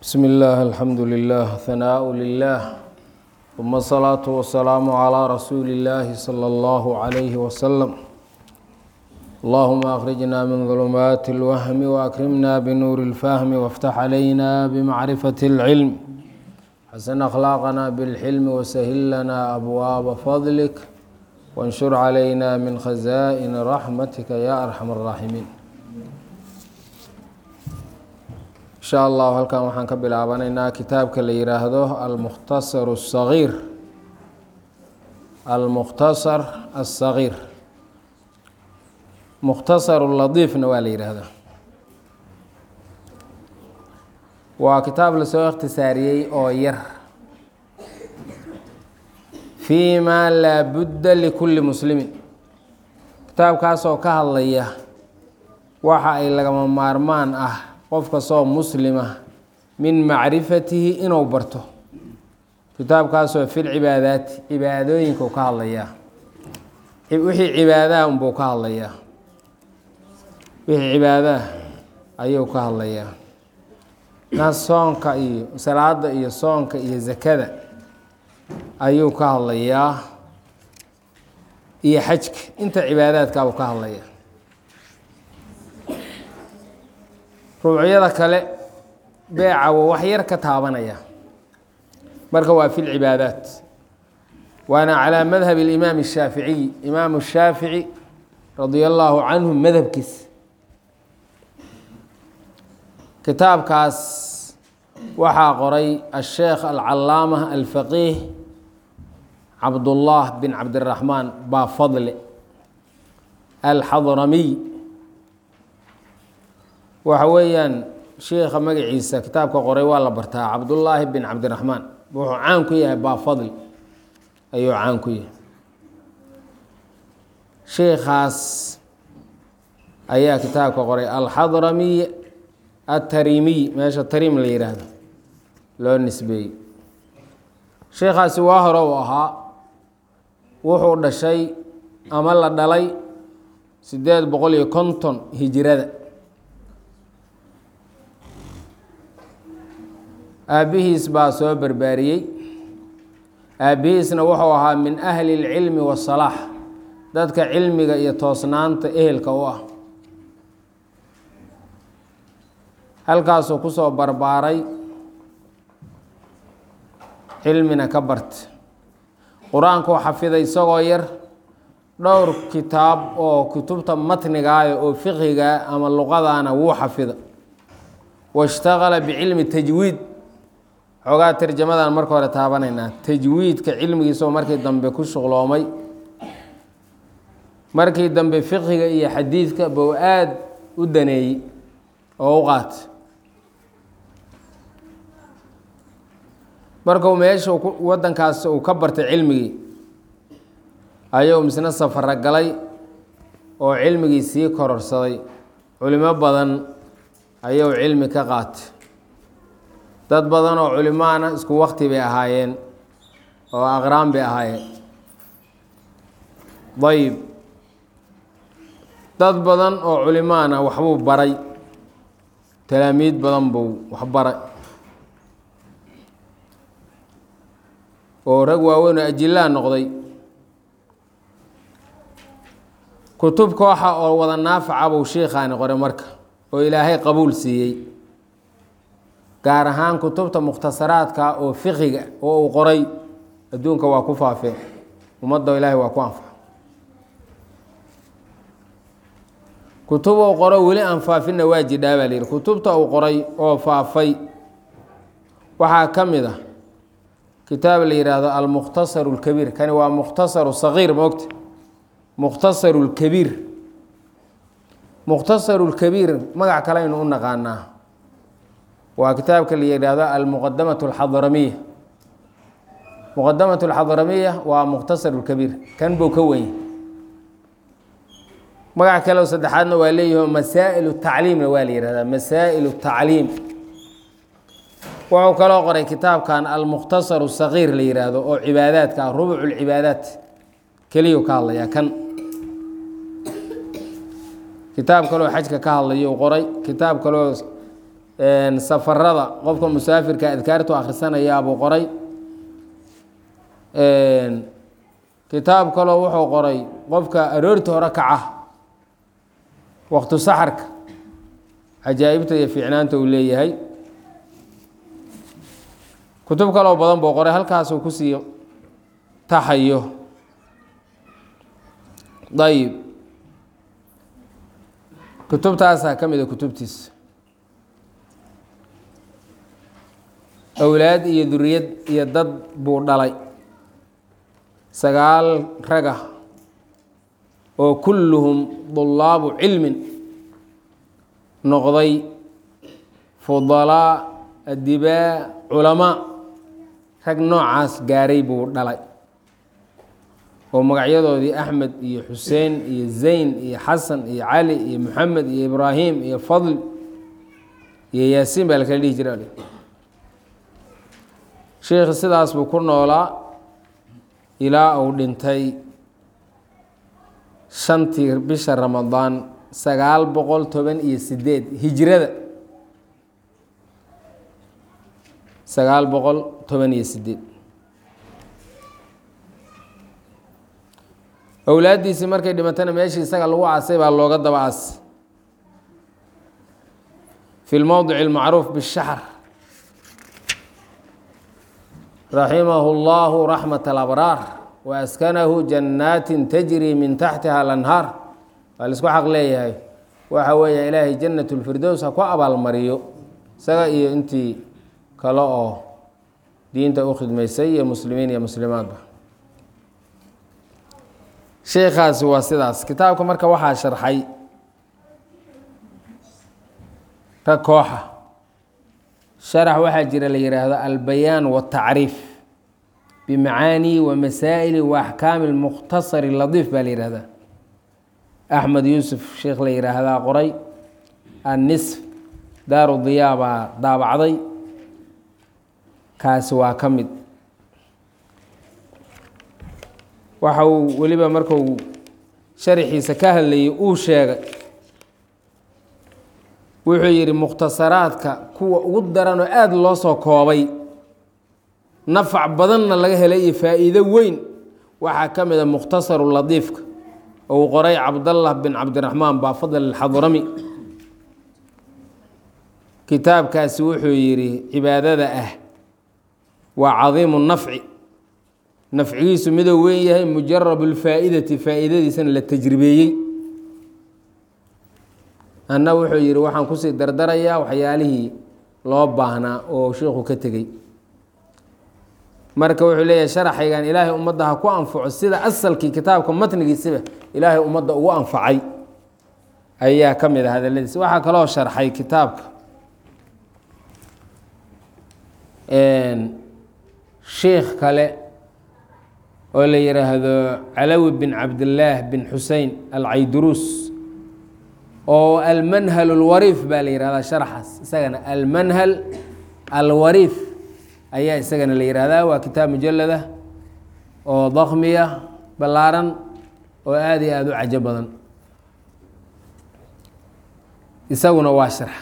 بسم الله الحمد لله ثناء لله ثم الصلاة والسلام على رسول الله صلى الله عليه وسلم اللهم أخرجنا من ظلمات الوهم وأكرمنا بنور الفهم وافتح علينا بمعرفة العلم حسن أخلاقنا بالحلم وسهل لنا أبواب فضلك وانشر علينا من خزائن رحمتك يا أرحم الراحمين insha allahu halkan waxaan ka bilaabanaynaa kitaabka la yiraahdo almukhtasar الصagiir almukhtasar الصagiir mukhtasar ladiifna waa la yidhaahdaa waa kitaab lasoo ikhtisaariyey oo yar fii ma laa budda likulli muslimin kitaabkaasoo ka hadlaya waxa ay lagama maarmaan ah qof kastoo muslima min macrifatihi inuu barto kitaabkaasoo fil cibaadaati cibaadooyinka ka hadlayaa wixii cibaadaha unbuu ka hadlayaa wixii cibaadaha ayuu ka hadlayaa na soonka iyo salaada iyo soonka iyo zakada ayuu ka hadlayaa iyo xajka inta cibaadaadkaabuu ka hadlayaa ruucyada kale beeca waa wax yar ka taabanaya marka waa fi lcibaadaat waana calaa madhab اlimaam الshaaficiy imaamu shaafici radia allaahu canhu madhabkiis kitaabkaas waxaa qoray asheekh alcalaama alfaqiih cabdullah bin cabdiraxmaan baafadle alxadramiy waxa weeyaan sheikha magaciisa kitaabka qoray waa la bartaa cabdullaahi bin cabdiraxmaan wuxuu caan ku yahay baafadli ayuu caan ku yahay sheikhaas ayaa kitaabka qoray alxadramiy atarimiy meesha tariim la yihaahdo loo nisbeeyey sheikhaasi waa hore u ahaa wuxuu dhashay ama la dhalay sideed boqol iyo konton hijirada aabbihiis baa soo barbaariyey aabbihiisna wuxuu ahaa min ahli اlcilmi wasalaax dadka cilmiga iyo toosnaanta ehelka u ah halkaasuu kusoo barbaaray cilmina ka barta qur-aankuu xafiday isagoo yar dhowr kitaab oo kutubta matnigaaya oo fiqiga ama luqadana wuu xafida washtaqala bicilmi tajwiid xoogaa tarjamadan marka hore taabanaynaa tajwiidka cilmigiisoo markii dambe ku shuqloomay markii dambe fiqhiga iyo xadiidka bou aada u daneeyey oo u qaatay markuu meesha wadankaas uu ka bartay cilmigii ayuu misna safaro galay oo cilmigii sii kororsaday culimo badan ayuu cilmi ka qaatay dad badan oo culimaana isku wakti bay ahaayeen oo aqraan bay ahaayeen dayib dad badan oo culimaana waxbuu baray talaamiid badan buu wax baray oo rag waaweyn oo ajilaa noqday kutub kooxa oo wada naafaca buu sheikhaani qoray marka oo ilaahay qabuul siiyey gaar ahaan kutubta mukhtasaraadka oo fiqiga oo uu qoray adduunka waa ku faafeen ummadda ilaahay waa ku anfaca kutub uu qoro weli aan faafinna waa jidhaa baa layidhi kutubta uu qoray oo faafay waxaa ka mid ah kitaab la yidhaahdo almukhtasaru اlkabiir kani waa mukhtasaru sagiir moogta mukhtasaru اlkabiir mukhtasaru اlkabiir magac kale aynu u naqaanaa waa kitaabka la yidhaahdo almuqadamat alxadramiya muqadamat alxadramiya waa mukhtasar lkabiir kan buu ka wenya magac kaleo saddexaadna waa leeyaho masaa'il tacliimna waa la yihahdaa masaa'il tacliim wuxuu kaloo qoray kitaabkan almukhtasar sagiir la yihaahdo oo cibaadaadka ah rubuc lcibaadaat keliyu ka hadlayaa kan kitaab kaloo xajka ka hadlayo qoray kitaab kaloo safarada qofka musaafirka adkaartu akhrisanayaabuu qoray kitaab kaloo wuxuu qoray qofka aroorta hore kaca waqtu saxarka cajaa'ibta iyo fiicnaanta uu leeyahay kutub kaloo badan buu qoray halkaasuu kusii taxayo ayib kutubtaasaa ka mida kutubtiisa awlaad iyo duriyad iyo dad buu dhalay sagaal raga oo kulluhum dulaabu cilmin noqday fudalaa adibaa culamaa rag noocaas gaaray buu dhalay oo magacyadoodii axmed iyo xuseen iyo zayn iyo xasan iyo cali iyo moxamed iyo ibraahim iyo fadl iyo yaasiin baa la kala dhihi jira sheikhi sidaas buu ku noolaa ilaa uu dhintay shantii bisha ramadaan sagaal boqol toban iyo sideed hijrada sagaal boqol toban iyo sideed owlaaddiisii markay dhimatana meeshii isaga lagu aasay baa looga daba aasay fi lmowdic اlmacruuf bالshaxr raximahu اllahu raxmat اlabraar waaskanahu jannaati tajri min taxtiha alanhaar waa laisku xaq leeyahay waxa weeye ilaahay jannat اlfirdows ha ku abaalmariyo isaga iyo intii kale oo diinta u khidmaysay iyo muslimiin iyo muslimaadba sheekhaasi waa sidaas kitaabka marka waxaa sharxay rag kooxa sharax waxaa jira la yihaahdo albayaan watacriif bimacaanii wa masaa'ili wa axkaami lmukhtasari ladiif baa la yihahdaa axmed yuusuf sheekh la yihaahdaa qoray annisf daaru diyaa baa daabacday kaasi waa ka mid waxa uu weliba marku sharaxiisa ka hadlayay uu sheegay wuxuu yidhi mukhtasaraadka kuwa ugu daran oo aada loo soo koobay nafac badanna laga helay iyo faa'iido weyn waxaa ka mid a mukhtasaru ladiifka oo uu qoray cabdallah bin cabdiraxmaan baafadl alxadrami kitaabkaasi wuxuu yidhi cibaadada ah waa cadiimu nafci nafcigiisu miduu weyn yahay mujarabu lfaa'idati faa'iidadiisana la tajribeeyey anna wuxuu yidhi waxaan kusii dardarayaa waxyaalihii loo baahnaa oo sheikhu ka tegey marka wuxuu leeyahay sharaxaygan ilaahay ummadda ha ku anfaco sida asalkii kitaabka matnigiisiba ilaahay ummadda ugu anfacay ayaa ka mid a hadaladiisa waxaa kaloo sharxay kitaabka sheikh kale oo la yidhaahdo calawi bin cabdillaah bin xusein alcayduruus oo almanhal alwariif baa la yihahdaa sharaxaas isagana almanhal alwariif ayaa isagana la yihahdaa waa kitaab mujalada oo dakmiya ballaaran oo aada iyo aada u cajo badan isaguna waa sharx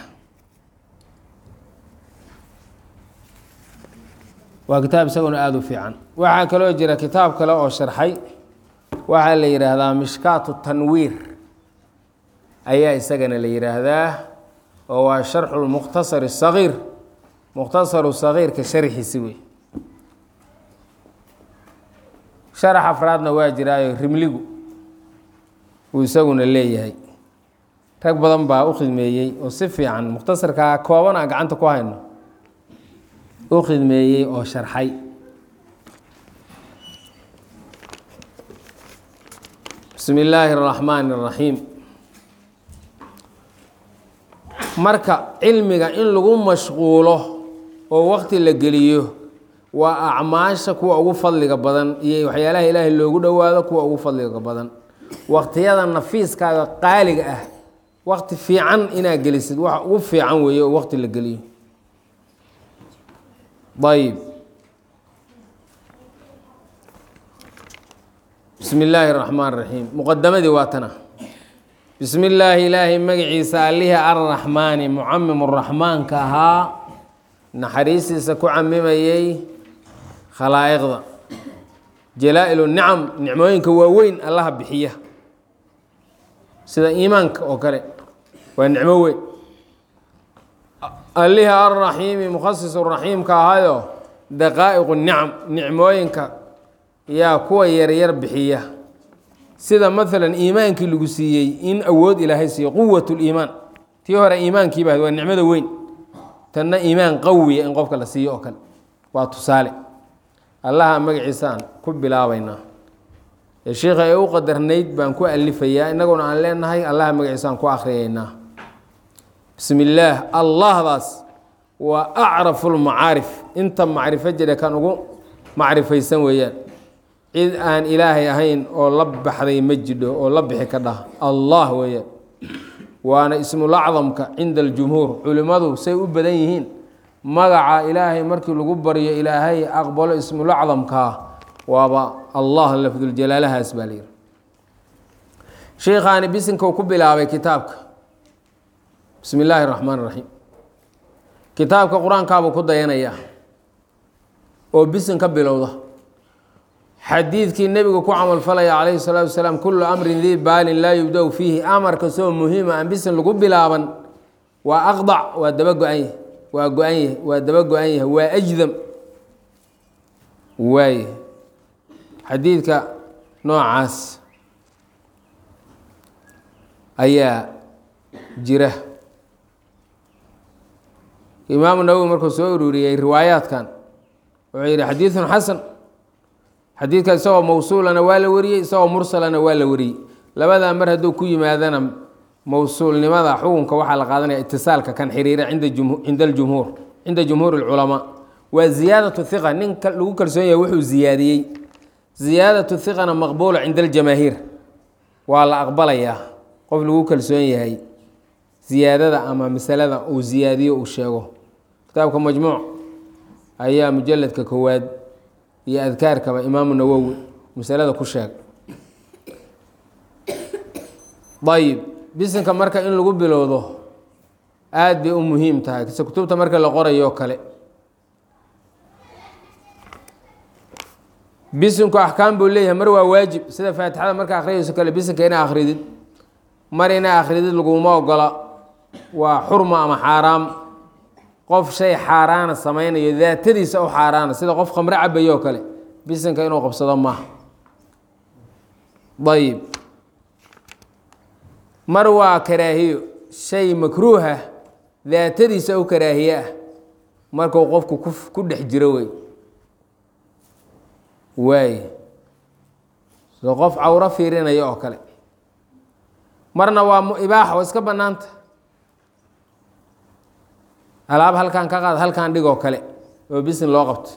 waa kitaab isaguna aada u fiican waxaa kaloo jira kitaab kale oo sharxay waxaa la yidhaahdaa mishkaatu tanwiir ayaa isagana la yidhaahdaa oo waa sharxu lmukhtasar sagiir mukhtasaru sagiirka sharxiisi wey sharax afraadna waa jiraayo rimligu uu isaguna leeyahay rag badan baa u khidmeeyey oo si fiican mukhtasarkaa kooban aan gacanta ku hayno u khidmeeyey oo sharxay bismi illaahi اraxmaani اraxiim marka cilmiga in lagu mashquulo oo wakti la geliyo waa acmaasha kuwa ugu fadliga badan iyo waxyaalaha ilaahay loogu dhowaado kuwa ugu fadliga badan waktiyada nafiiskaaga qaaliga ah wakti fiican inaad gelisid waxa ugu fiican weeye oo wakti la geliyo ayb bismi illaahi اraxmaan raxiim muqadamadii waa tana bismi illaahi ilaahay magaciisa allihii arraxmaani mucamim raxmaanka ahaa naxariistiisa ku camimayey khalaa'iqda jalaa-il nicam nicmooyinka waaweyn allaha bixiya sida iimaanka oo kale waa nicmo weyn allihii arraxiimi mukhasisu raxiimka ahayo daqaa'iqu nicam nicmooyinka yaa kuwa yaryar bixiya sida maalan iimaankii lagu siiyey in awood ilaahay siiyo quwat liimaan tii hore iimaankiiba waa nicmada weyn tanna iimaan qawiya in qofka la siiyo oo kale waa tusaale allaha magaciisaan ku bilaabaynaa ee sheikha ee u qadarnayd baan ku alifayaa innaguna aan leenahay allaha magaciisaan ku akhriyaynaa bismi illaah allahdaas waa acrafu lmacaarif inta macrifo jira kan ugu macrifaysan weeyaan cid aan ilaahay ahayn oo la baxday ma jidho oo la bixi ka dhah allah weeyaan waana ismulacdamka cinda aljumhuur culimmadu say u badan yihiin magaca ilaahay markii lagu baryo ilaahay aqbalo ismulacdamkaa waaba allah lafduljalaalahaas baa layidhi sheikhaani bisinkou ku bilaabay kitaabka bismi illaahi raxmaan raxiim kitaabka qur-aankaabuu ku dayanayaa oo bisin ka bilowda xadiidkii nebigu ku camalfalaya calayhi salaatu wasalaam kullu amrin dii baalin laa yubda-u fiihi amar kastoo muhiima aan bisin lagu bilaaban waa aqdac waa daba go-an yahay waa go-an yahay waa daba go-an yahay waa ajdam waaye xadiidka noocaas ayaa jira imaamu nawowi markuu soo ururiyey riwaayaadkan wuxuu yidhi xadiidun xasan xadiidka isagoo mawsuulana waa la wariyey isagoo mursalana waa la wariyey labadaa mar hadduu ku yimaadana mawsuulnimada xukunka waxaa la qaadanaya itisaalka kan xiriira cinda aljumhuur cinda jumhuur اlculamaa waa ziyaadatu hiqa nin lagu kalsoon yahay wuxuu ziyaadiyey ziyaadatu hiqana maqbuula cinda aljamaahiir waa la aqbalayaa qof lagu kalsoon yahay ziyaadada ama masalada uu ziyaadiyo uu sheego kitaabka majmuuc ayaa mujaladka koowaad iyo adkaarkaba imaamu nawowi masalada ku sheeg ayib bisinka marka in lagu bilowdo aada bay u muhiim tahay kise kutubta marka la qorayo kale bisinku axkaam buu leeyahay mar waa waajib sida faatixada marka akhriyayso kale bisinka inaa akridid mar inaa akridid laguma ogola waa xurma ama xaaraam qof shay xaaraana samaynayo daatadiisa u xaaraana sida qof khamre cabayo oo kale bisinka inuu qabsado maaha ayib mar waa karaahiyo shay makruuha daatadiisa u karaahiye ah markuu qofku ku dhex jiro wey waay so qof cawro fiirinaya oo kale marna waa ibaaxa oo iska bannaanta alaab halkaan ka qaad halkaan dhigoo kale oo bisin loo qabto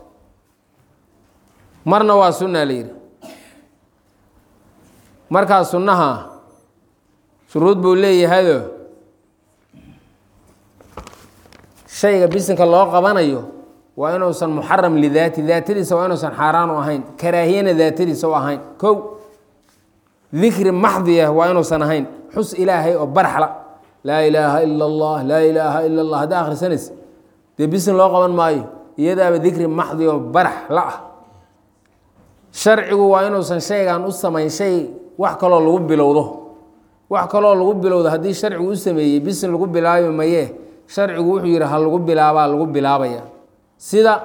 marna waa sunna la yidhi markaa sunnaha shuruud buu leeyahayo shayga bisinka loo qabanayo waa inuusan muxaram lidaati daatadiisa waa inuusan xaaraan u ahayn karaahiyana daatadiisa u ahayn kow dikri maxdiya waa inuusan ahayn xus ilaahay oo barxla laa ilaaha ila allah laa ilaaha ila allah haddaa akhrisanaysa dee bisin loo qaban maayo iyadaaba dikri maxdi oo barax la ah sharcigu waa inuusan shaygan u samayn shay wax kaloo lagu bilowdo wax kaloo lagu bilowdo haddii sharcigu u sameeyey bisin lagu bilaabi mayee sharcigu wuxuu yihi ha lagu bilaabaa lagu bilaabaya sida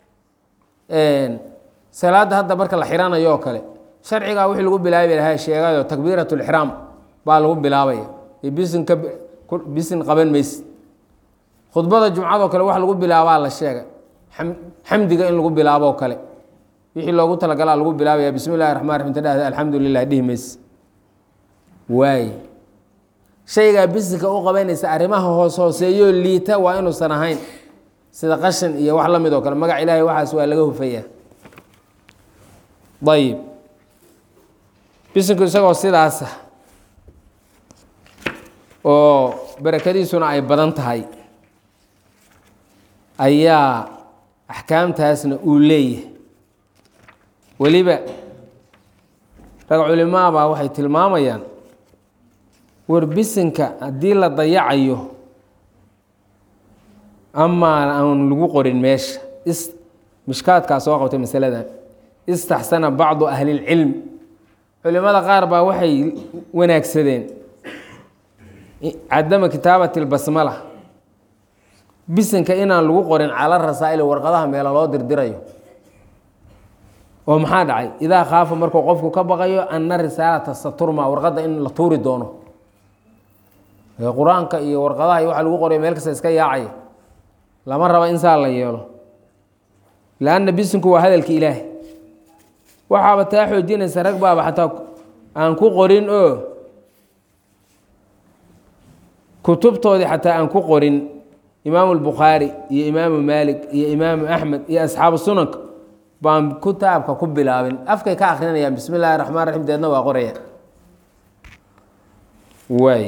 salaadda hadda marka la xiranayo oo kale sharcigaa wixii lagu bilaabi lahaa sheegayo takbiirat lixraam baa lagu bilaabaya bisinka bisin qaban mayse khudbada jumcadoo kale wax lagu bilaabaa la sheegay xamdiga in lagu bilaaboo kale wixii loogu talagalaa lagu bilaabaya bismi llahi raxman raxim tadhahda alxamdu lilah dhihi mayse waay shaygaa bisinka u qabanaysa arrimaha hoos hooseeyoo liita waa inuusan ahayn sida qashan iyo wax la mid oo kale magac ilaahay waxaas waa laga hufaya ayib bisinku isagoo sidaasa oo barakadiisuna ay badan tahay ayaa axkaamtaasna uu leeyahay weliba rag culimaabaa waxay tilmaamayaan war bisinka haddii la dayacayo amaa aan lagu qorin meesha is mishkaadkaa soo qabtay masaladan istaxsana bacdu ahlilcilm culimada qaar baa waxay wanaagsadeen cadama kitaabati lbasmala bisinka inaan lagu qorin cala rasaa'il warqadaha meelo loo dirdirayo oo maxaa dhacay idaa khaafa markuu qofku ka baqayo ana risaalata saturma warqadda in la tuuri doono qur-aanka iyo warqadaha iyo waxa lagu qorayo meel kasta iska yaacaya lama raba in saa la yeelo lanna bisinku waa hadalki ilaahay waxaaba taa xoojinaysa rag baaba xataa aan ku qorin oo kutubtoodii xataa aan ku qorin imaamu albukhaari iyo imaamu maalik iyo imaamu axmed iyo asxaabu sunanka baan kitaabka ku bilaabin afkay ka akrinayaan bismi illaahi raxmaan raxiim deedna waa qoraya waay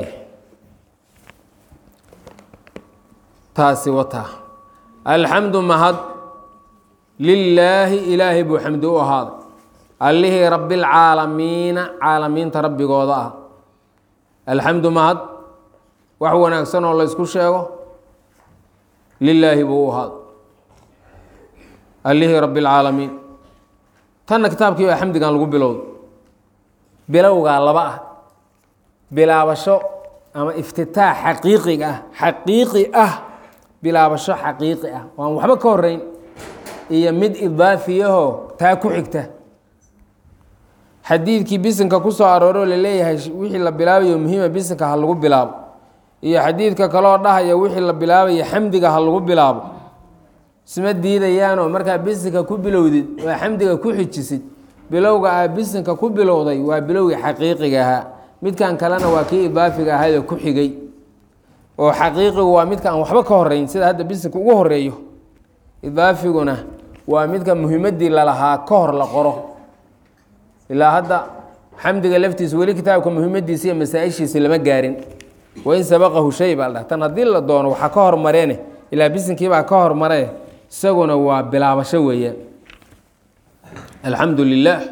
taasi wataa alxamdu mahad lilaahi ilaahay buu xamdi u ahaaday allihii rabbialcaalamiina caalamiinta rabbigooda ah alxamdu mahad wax wanaagsan oo laysku sheego lilaahi buu u ahaaday allihii rabbi alcaalamiin tanna kitaabkii baa xamdigan lagu bilowday bilowgaa laba ah bilaabasho ama iftitaax xaqiiqiga ah xaqiiqi ah bilaabasho xaqiiqi ah oo aan waxba ka horeyn iyo mid idaafiyahoo taa ku xigta xadiidkii bisinka ku soo arooroo laleeyahay wixii la bilaabayo muhiima bisinka ha lagu bilaabo iyo xadiidka kaloo dhahaya wixii la bilaabayo xamdiga ha lagu bilaabo isma diidayaanoo markaa bisinka ku bilowdid waa xamdiga ku xijisid bilowga aa bisinka ku bilowday waa bilowgii xaqiiqiga ahaa midkan kalena waa kii idaafiga ahaayoo ku xigay oo xaqiiqigu waa midka aan waxba ka horeyn sida hadda bisinka ugu horeeyo idaafiguna waa midka muhimadii lalahaa ka hor la qoro ilaa hadda xamdiga laftiisa weli kitaabka muhimadiisa iyo masaa-ishiisa lama gaarin wain sabaqahu shay baa la dhaha tan haddii la doono waxaa ka hormareene ilaa bisinkiibaa ka hormaree isaguna waa bilaabasho weeyaan alxamdu lilaah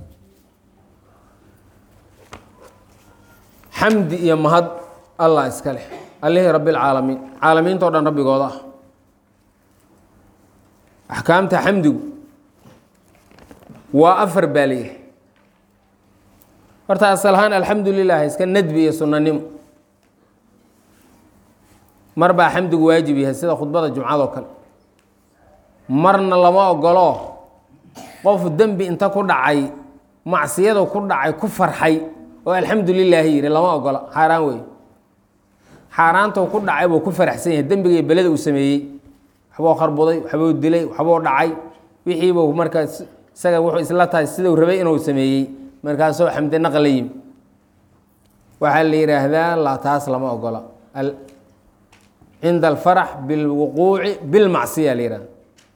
xamdi iyo mahad allah iska leh allihii rabbi lcaalamiin caalamiintao dhan rabbigooda ah axkaamta xamdigu waa afar baa leeyahay horta asal ahaan alxamdu lilah iska nadbi iyo sunanimo mar baa xamdigu waajib yahay sida khudbada jumcadoo kale marna lama ogolo qof dembi inta ku dhacay macsiyadu ku dhacay ku farxay oo alxamdu lilaahi yihi lama ogola xaaraan wey xaaraantou ku dhacay buu ku faraxsan yahay dembiga iyo beleda uu sameeyey waxbuu kharbuday waxbuu dilay waxbuu dhacay wixiibuu markaa isaga wuxuu isla tahay siduu rabay inuu sameeyey markaasoo xamdi naqa la yimi waxaa la yidhaahdaa la taas lama ogola cinda alfarax bilwuquuci bilmacsiya la yihahda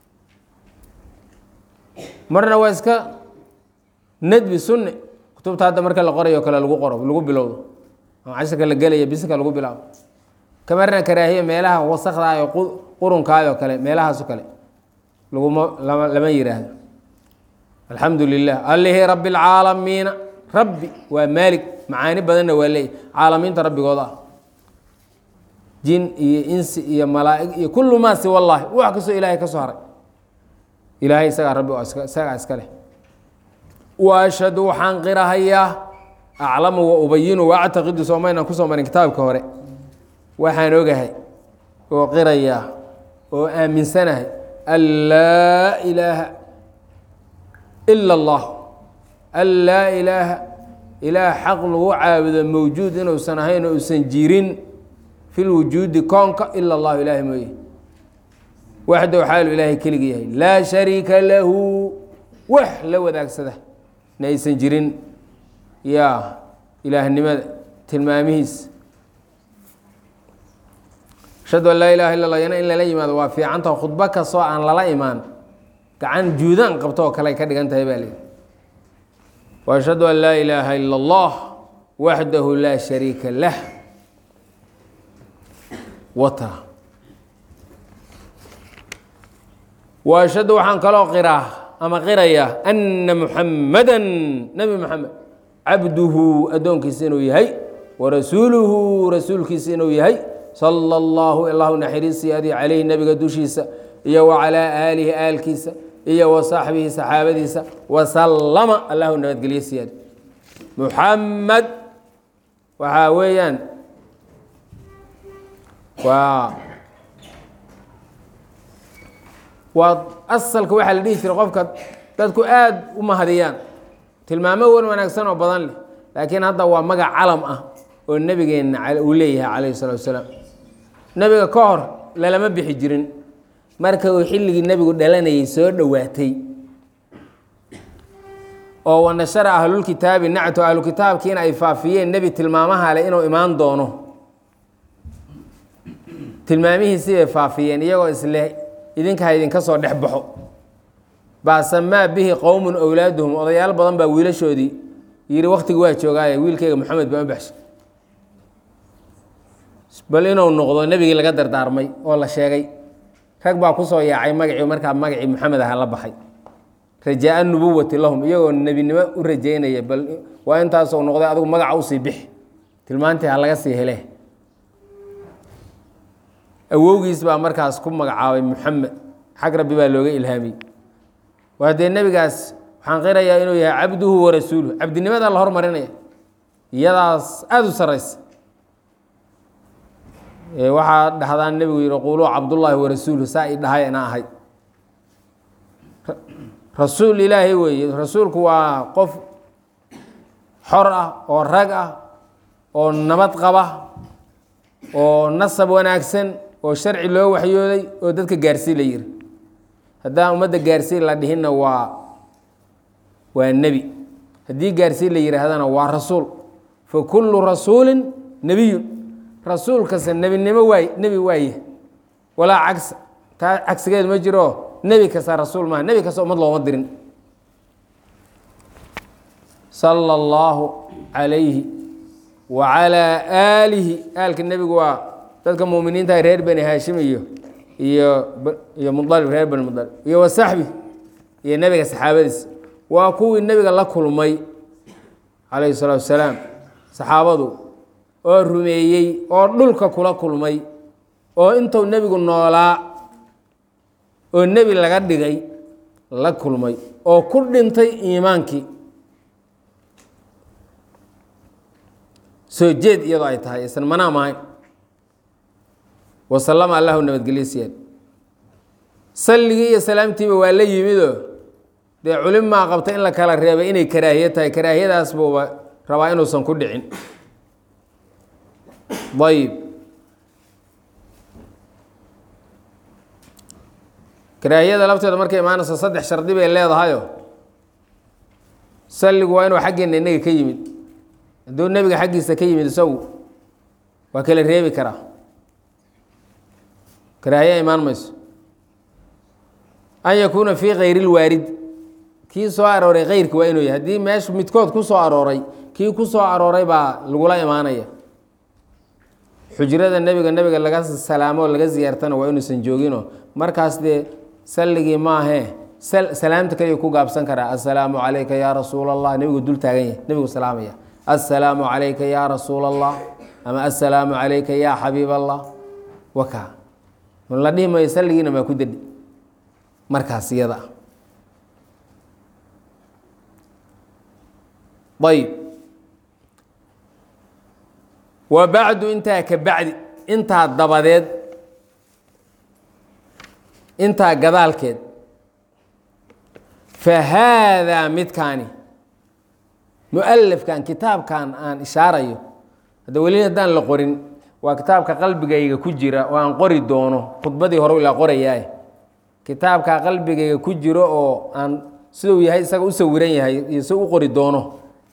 marna waa iska nadbi sunne kutubta hadda marka la qorayo kale lagu qoro lagu bilowdo ama cashirka la gelaya bisinka lagu bilaabo kamarna karaahiya meelaha wasakdaa iyo qurunkaayoo kale meelahaaso kale laguma lama lama yiraahdo alxamdu lilah allihii rabbi alcaalamiina rabbi waa maalig macaani badanna waa leeyahy caalamiinta rabbigooda ah jin iyo insi iyo malaa'ig iyo kullu maa siwa llahi wax kastoo ilaahay ka soo haray ilaahay isagaa rabbi oo isagaa iska leh wa ashhadu waxaan qirahayaa aclamu wa ubayinu wa actaqidu soomaynaan kusoo marin kitaabka hore waxaan ogahay oo qirayaa oo aaminsanahay an laa ilaaha ila allah an laa ilaaha ilaah xaq lagu caabudo mawjuud inuusan ahayn oo usan jirin fi lwujuudi koonka ila allahu ilaahay mooye waxdow xaalu ilaahay keligi yahay laa shariika lahu wax la wadaagsada na aysan jirin yaa ilaahnimada tilmaamihiis ashhadu an laa ilaha illa allah yana in lala yimaado waa fiicanta khudbo kastoo aan lala imaan gacan juudaan qabto oo kale ay ka dhigan tahay baa leehi wa ashhadu an laa ilaaha ila allah waxdahu laa shariika lah wata wa ashhadu waxaan kaloo qiraa ama qirayaa anna muxamada nebi moxamed cabduhu addoonkiisa inuu yahay warasuuluhu rasuulkiisa inuu yahay sala allahu illahu naxariisii adi calayhi nebiga dushiisa iyo wa calaa aalihi aalkiisa iyo wa saaxbihi saxaabadiisa wasallama allahu nabadgelye siyaadi muxamed waxaa weeyaan waa waa asalka waxaa la dhihi jiray qofka dadku aada u mahadiyaan tilmaamo wan wanaagsan oo badan leh laakiin hadda waa magac calam ah oo nebigeenna uu leeyahay calayhi salatu wasalaam nebiga ka hor lalama bixi jirin marka uu xilligii nebigu dhalanayay soo dhowaatay oo wanashara ahlulkitaabi nacto ahlukitaabkiina ay faafiyeen nebi tilmaamaha leh inuu imaan doono tilmaamihiisii bay faafiyeen iyagoo isleh idinkaa idinka soo dhex baxo baa samaa bihi qowmun owlaaduhum odayaal badan baa wiilashoodii yidhi wakhtigi waa joogaaye wiilkeyga moxamed baa u baxshay bal inuu noqdo nebigii laga dardaarmay oo la sheegay rag baa kusoo yaacay magacii markaa magacii moxamed aha la baxay rajaa nubuwati lahum iyagoo nebinimo u rajeynaya bal waa intaasuu noqday adigu magaca usii bixi tilmaantii ha laga sii hele awowgiis baa markaas ku magacaabay moxamed xag rabbi baa looga ilhaamiyey waa dee nebigaas waxaan qirayaa inuu yahay cabduhu warasuuluhu cabdinimada la hormarinaya iyadaas aada u saraysa waxaa dhahdaan nebigu yihi quuluu cabdullaahi warasuuluhu saa i dhahay ina ahay rasuul ilaahay weeye rasuulku waa qof xor ah oo rag ah oo nabad qaba oo nasab wanaagsan oo sharci loo waxyooday oo dadka gaarsii la yiri haddaan ummadda gaarsii la dhihinna waa waa nebi haddii gaarsii la yihaahdana waa rasuul fa kullu rasuulin nebiyun rasuul kasta nebinimo waay nebi waaye walaa cagsa taa cagsigeed ma jiro nebi kasta rasuul maaha nebi kasta ummad looma dirin sala allahu calayhi wa calaa aalihi aalka nebigu waa dadka muuminiinta reer bani haashim iyo iyo iyo mudalib reer bani mudalib iyo wa saxbi iyo nebiga saxaabadiisa waa kuwii nebiga la kulmay calayhi salaatu wasalaam saxaabadu oo rumeeyey oo dhulka kula kulmay oo intuu nebigu noolaa oo nebi laga dhigay la kulmay oo ku dhintay iimaankii soo jeed iyadoo ay tahay isan manaam ahayn wasalama allahu nabadgelye siyaad salligii iyo salaamtiiba waa la yimidoo dee culimaa qabta in la kala reebay inay karaahiye tahay karaahiyadaas buuba rabaa inuusan ku dhicin ayib karaahiyada lafteeda markay imaanayso saddex shardi bay leedahayo salligu waa inuu xaggeena inaga ka yimid hadduu nebiga xaggiisa ka yimid isagu waa kala reebi karaa karaahiya imaan mayso an yakuuna fii kayri lwaarid kii soo arooray keyrki waa inuu yahay haddii meeshu midkood ku soo arooray kii ku soo arooray baa lagula imaanaya xujrada nebiga nebiga laga salaamo laga ziyaartana waa inuusan joogino markaas dee salligii maahee salaamta kaliya ku gaabsan karaa assalaamu calayka yaa rasuula allah nebigu dul taagan yahay nebigu salaamaya assalaamu calayka yaa rasuula allah ama assalaamu calayka yaa xabiib allah waka la dhihi mayo salligiina maa ku dedhi markaas iyada ah ayb wa bacdu intaa ka bacdi intaa dabadeed intaa gadaalkeed fa haadaa midkaani mualafkan kitaabkan aan ishaarayo hadda weli haddaan la qorin waa kitaabka qalbigayga ku jira oo aan qori doono khudbadii hore ilaa qorayaa kitaabka qalbigayga ku jiro oo aan siduu yahay isaga u sawiran yahay iyo si u qori doono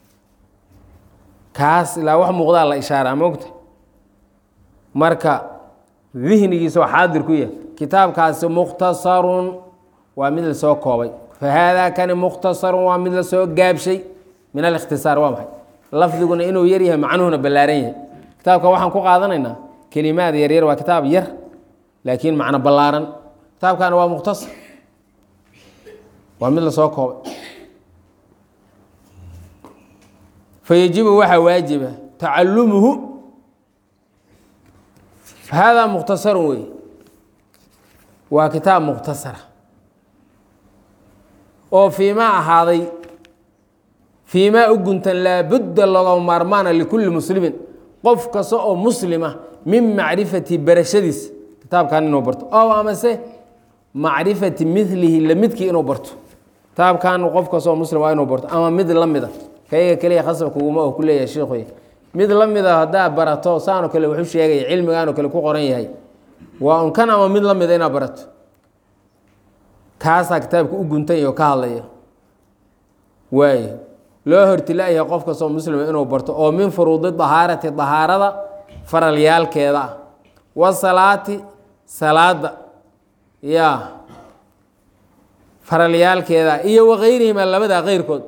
kaas ilaa wax muuqdaa la ishaaraa moogta marka dihnigiisa oo xaadir ku yahay kitaabkaasi mukhtasarun waa mid lasoo koobay fa haadaa kani mukhtasarun waa mid lasoo gaabshay min alikhtisaar waa maxay lafdiguna inuu yar yahay macnuhuna ballaaran yahay kitaabka waxaan ku qaadanaynaa kelimaad yaryar waa kitaab yar laakiin macno ballaaran kitaabkana waa mukhtasar waa mid lasoo koobay fayajibu waxaa waajiba tacalumuhu haadaa mukhtasarun wey waa kitaab mukhtasara oo fiimaa ahaaday fiimaa u guntan laabudda looga maarmaana likulli muslimin qof kasta oo muslima min macrifati barashadiisa kitaabkan inuu barto ow amase macrifati milihi lamidkii inuu barto kitaabkan qof kasta oo muslim waa inuu barto ama mid la mida kayaga keliya khasabkuguma oo ku leeyahay sheikhuy mid la mida haddaa barato saanoo kale wuxuu sheegaya cilmigaanoo kale ku qoran yahay waa un kan ama mid la mida inaad barato kaasaa kitaabka u guntan iyo ka hadlaya waayo loo hortilaayahay qof kastoo muslima inuu barto oo min furuudi dahaarati dahaarada faralyaalkeeda ah wasalaati salaada ya faralyaalkeeda iyo wakayrihima labada keyrkood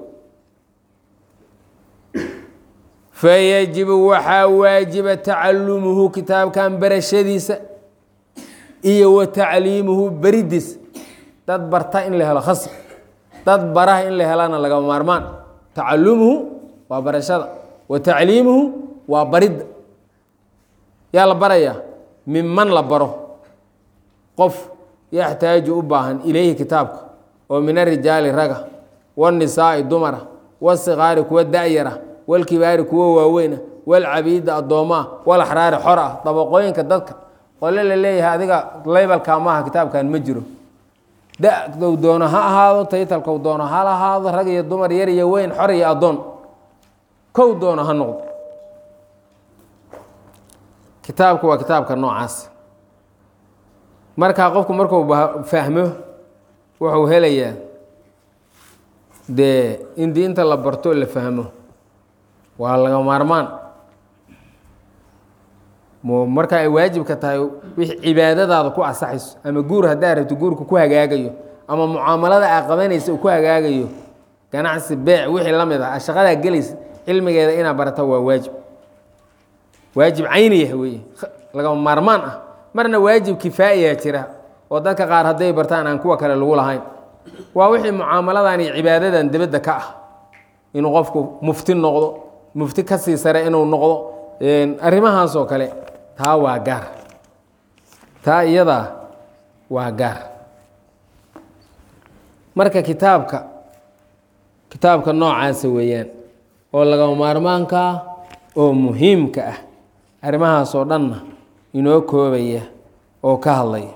fayajibu waxaa waajiba tacalumuhu kitaabkan barashadiisa iyo wa tacliimuhu beridiisa dad barta in la helo khasb dad baraha in la helana lagama maarmaan tacalumuhu waa barashada wa tacliimuhu waa baridda yaa la barayaa minman la baro qof yaxtaaju u baahan ilayhi kitaabka oo min arijaali raga wanisaa'i dumara wasikaari kuwa da'yara walkibaari kuwa waaweyna walcabiida addoommaa walaxraari xor ah dabaqooyinka dadka qole la leeyahay adiga laybalka maaha kitaabkan ma jiro da-dow doono ha ahaado taytalkow doono ha ahaado rag iyo dumar yar iyo weyn xor iyo addoon kow doono ha noqdo kitaabku waa kitaabka noocaas markaa qofku markuu fahmo wuxuu helayaa dee in diinta la barto la fahmo waa laga maarmaan marka ay waajibka tahay wix cibaadadaada ku asaxayso ama guur haddaa rabto guurka ku hagaagayo ama mucaamalada aa qabanaysa uu ku hagaagayo ganacsi beec wixii la mid ah shaqadaa gelaysa cilmigeeda inaad barata waa waajib waajib cayniyah weeye lagama maarmaan ah marna waajib kifaa'iyaa jira oo dadka qaar hadday bartaan aan kuwa kale lagu lahayn waa wixii mucaamaladan iyo cibaadadan dibadda ka ah inuu qofku mufti noqdo mufti ka sii sare inuu noqdo arrimahaasoo kale taa waa gaar taa iyadaa waa gaar marka kitaabka kitaabka noocaasa weeyaan oo lagama maarmaanka ah oo muhiimka ah arrimahaasoo dhanna inoo koobaya oo ka hadlaya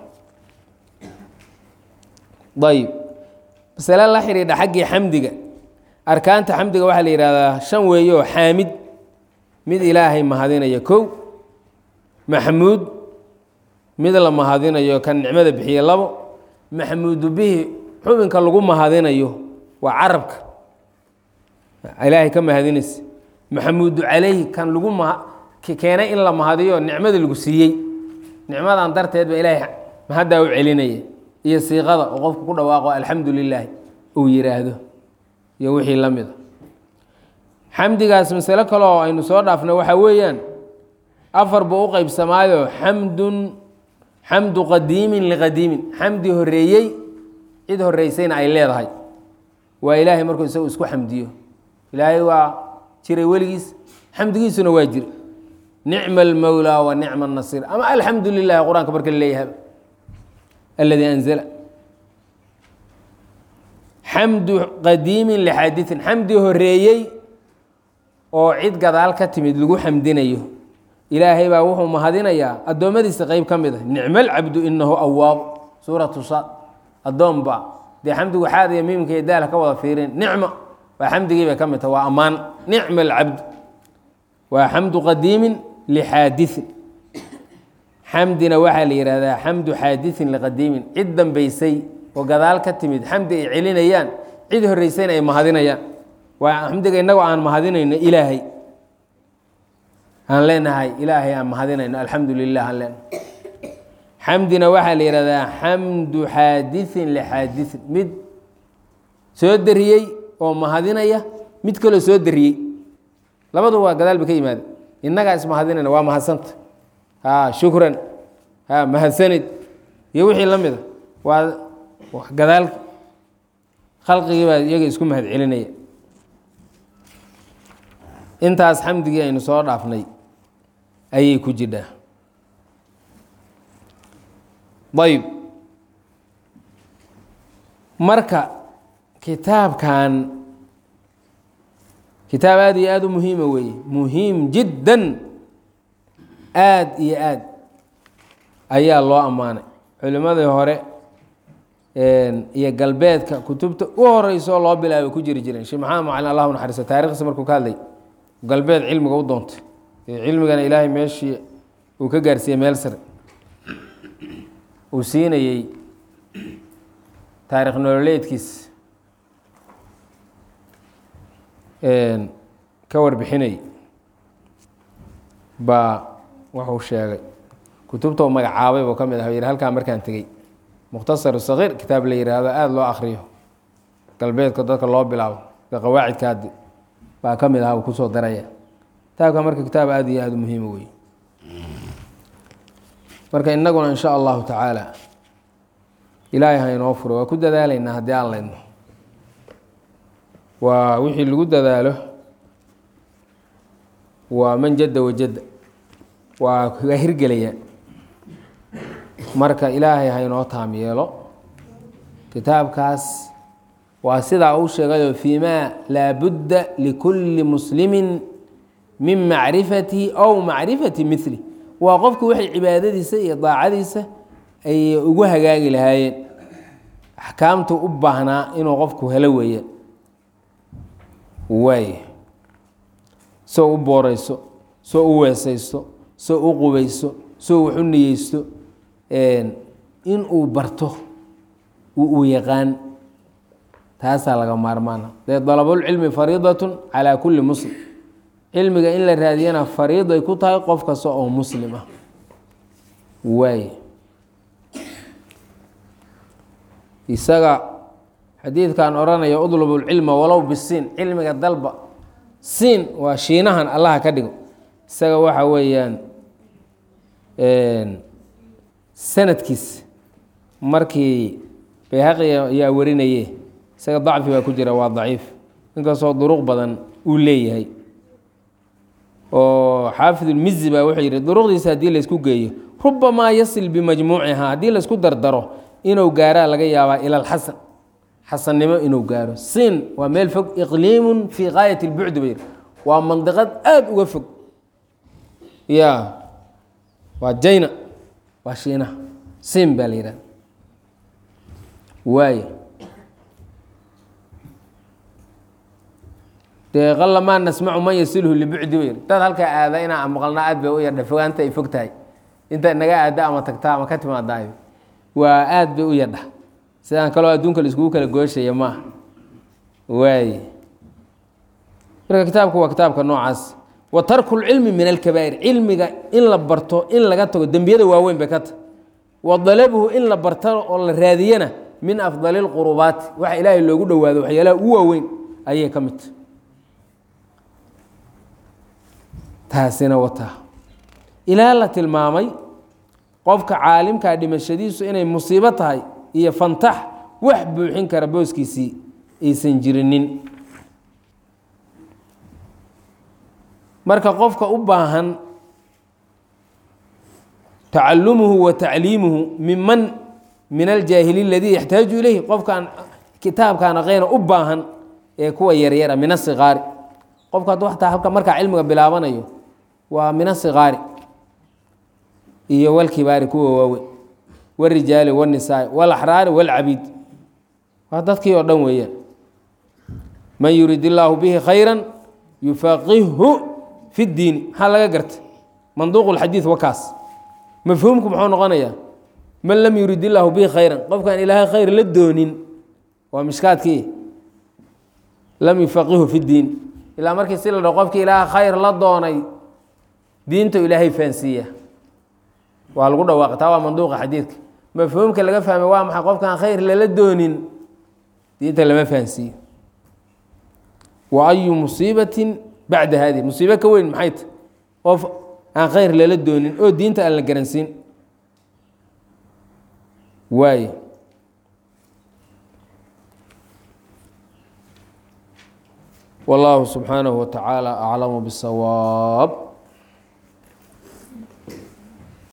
ayb masale la xidhiidha xaggii xamdiga arkaanta xamdiga waxaa la yidhahdaa shan weeye oo xaamid mid ilaahay mahadinaya kow maxmuud mid la mahadinayo kan nicmada bixiye labo maxmuudu bihi xubinka lagu mahadinayo waa carabka ilaahay ka mahadinaysa maxamuudu calayhi kan lagu ma keenay in la mahadiyo nicmada lagu siiyey nicmadan darteed ba ilaahay mahaddaa u celinaya iyo siiqada oo qofku ku dhawaaqo alxamdu lilaahi uu yidhaahdo iyo wixii la mida xamdigaas masalo kale oo aynu soo dhaafna waxaa weeyaan afar buu u qeybsamaayo xamdun xamdu qadiimin liqadiimin xamdi horeeyey cid horeysayna ay leedahay waa ilaahay markuu isagu isku xamdiyo ilaahay waa jiray weligiis xamdigiisuna waa jira nicma almowlaa wa nicma anasiir ama alxamdu lilahi qur-aanka marka la leeyahay aladii anzala xamdu qadiimin lixaadiin xamdi horeeyey oo cid gadaal ka timid lagu xamdinayo ilaahay baa wuxuu mahadinayaa addoommadiisa qeyb ka mid a nicmo alcabdu inahu awaab suuratu saad addoonba dee xamdigu xaad iyo miimka iyo daala ka wada fiirin nicmo waa xamdigii bay ka mid taha waa ammaan nicma alcabd waa xamdu qadiimin lixaadiin xamdina waxaa la yihahdaa xamdu xaadiin liqadiimin cid dambaysay oo gadaal ka timid xamdi ay celinayaan cid horeysayna ay mahadinayaan waa xamdiga innagoo aan mahadinayno ilaahay aan leenahay ilaahay aan mahadinayno alxamdu lilah aan leenahay xamdina waxaa la yihahdaa xamdu xaadiin lixaadiin mid soo dariyey oo mahadinaya mid kaloo soo dariyey labadu waa gadaal ba ka yimaada innagaa ismahadinayna waa mahadsanta ha shukran ha mahadsanid iyo wixii la mida waa gadaal khalqigii baa iyaga isku mahad celinaya intaas xamdigii aynu soo dhaafnay ayay ku jidhaa ayb marka kitaabkan kitaab aada iyo aada u muhiima weeye muhiim jiddan aada iyo aad ayaa loo ammaanay culimmadii hore iyo galbeedka kutubta u horeyso loo bilaabay ku jiri jireen sheekh maxamed macalin allah u naxariiso taarikhdiisa markuu ka hadlay galbeed cilmiga u doontay cilmigana ilaahay meeshii uu ka gaarsiiyey meel sare uu siinayey taarikh nololeedkiis ka warbixinay baa wuxuu sheegay kutubta u magacaabay buu ka mid ah yidhi halkaa markaan tegey mukhtasar sakiir kitaab la yidhaahdo aada loo akriyo galbeedka dadka loo bilaabo sida qawaacidkaadi baa ka mid aha uu kusoo daraya kitaabka marka kitaab aada iyo aada u muhiima wey marka innaguna in sha allahu tacaala ilaahay ha inoo furo waa ku dadaalaynaa haddii aan laydno waa wixii lagu dadaalo waa man jadda wajadda waa ga hirgelaya marka ilaahay ha inoo taam yeelo kitaabkaas waa sidaa uu sheegayo fii ma laa budda likulli muslimin min macrifatihi aw macrifati mili waa qofku waxay cibaadadiisa iyo daacadiisa ay ugu hagaagi lahaayeen axkaamtu u baahnaa inuu qofku helo weeyaan waay soo u booreyso soo u weesaysto soo u qubayso soo wax u niyeysto in uu barto uu yaqaan taasaa laga maarmaana dee dalabulcilmi fariidatun calaa kulli muslim cilmiga in la raadiyana fariiday ku tahay qof kasta oo muslim ah waay isaga xadiidkan odhanaya udlubu lcilma walow bisiin cilmiga dalba siin waa shiinahan allaha ka dhigo isaga waxa weeyaan sanadkiis markii bayhaqi ayaa warinaye isaga dacfi baa ku jira waa daciif inkastoo duruq badan uu leeyahay oo xaafidulmizi baa wuxuu yidhi duruqdiisa haddii laysku geeyo rubamaa yasil bimajmuucihaa haddii laysku dardaro inuu gaaraa laga yaabaa ila alxasan xasannimo inuu gaaro siin waa meel fog iqliimun fii gaayat lbucdi bay waa mandiqad aada uga fog ya waa jayna waa shiinaha siin baa la yidhahda waay dee qalamaa nasmacu man yasilhu libucdi bay dad halkaa aada inaa maqalnaa aad bay u yardha fogaanta ay fog tahay inta naga aada ama tagta ama ka timaadaayo waa aad bay u yardha sidaan kaloo adduunka la iskugu kala gooshaya maaha waay marka kitaabku waa kitaabka noocaas wa tarku lcilmi min alkabaa'ir cilmiga in la barto in laga tago dembiyada waaweyn bay ka tahy wa dalabuhu in la barto oo la raadiyana min afdali lqurubaati waxa ilaahay loogu dhowaado waxyaalaha u waaweyn ayay ka mid tahy taasina wataa ilaa la tilmaamay qofka caalimkaa dhimashadiisu inay musiibo tahay iyo fantax wax buuxin kara booskiisii aysan jirinin marka qofka u baahan tacalumuhu wa tacliimuhu miman min aljaahiliin aladii yaxtaaju ilayhi qofkaan kitaabkaan aqeyna u baahan ee kuwa yaryara min asiqaari qofka hadduu ataa halka markaa cilmiga bilaabanayo waa min asiqaari iyo walkibaari kuwa waaweyn warijaali wanisaai walaxraari walcabiid waa dadkii oo dhan weeyaan man yurid illaahu bihi khayra yufaqihhu fi ddiini maxaa laga garta manduuq lxadiid wakaas mafhuumku muxuu noqonayaa man lam yurid illaahu bihi khayran qofkaan ilaahay khayr la doonin waa mishkaadkii lam yufaqihu fi ddiin ilaa markii si la dhaho qofkii ilaaha khayr la doonay diinta ilaahay fahansiiya waa lagu dhawaaqa taa waa manduuqa xadiidka mafhuumka laga fahmay waa maxay qofkaan khayr lala doonin diinta lama fahansiiyo wa ayu musiibatin bacda haadihi musiibo ka weyn maxay tahy qof aan khayr lala doonin oo diinta aan la garansiin waay wallahu subxaanahu wa tacaala aclamu bisawaab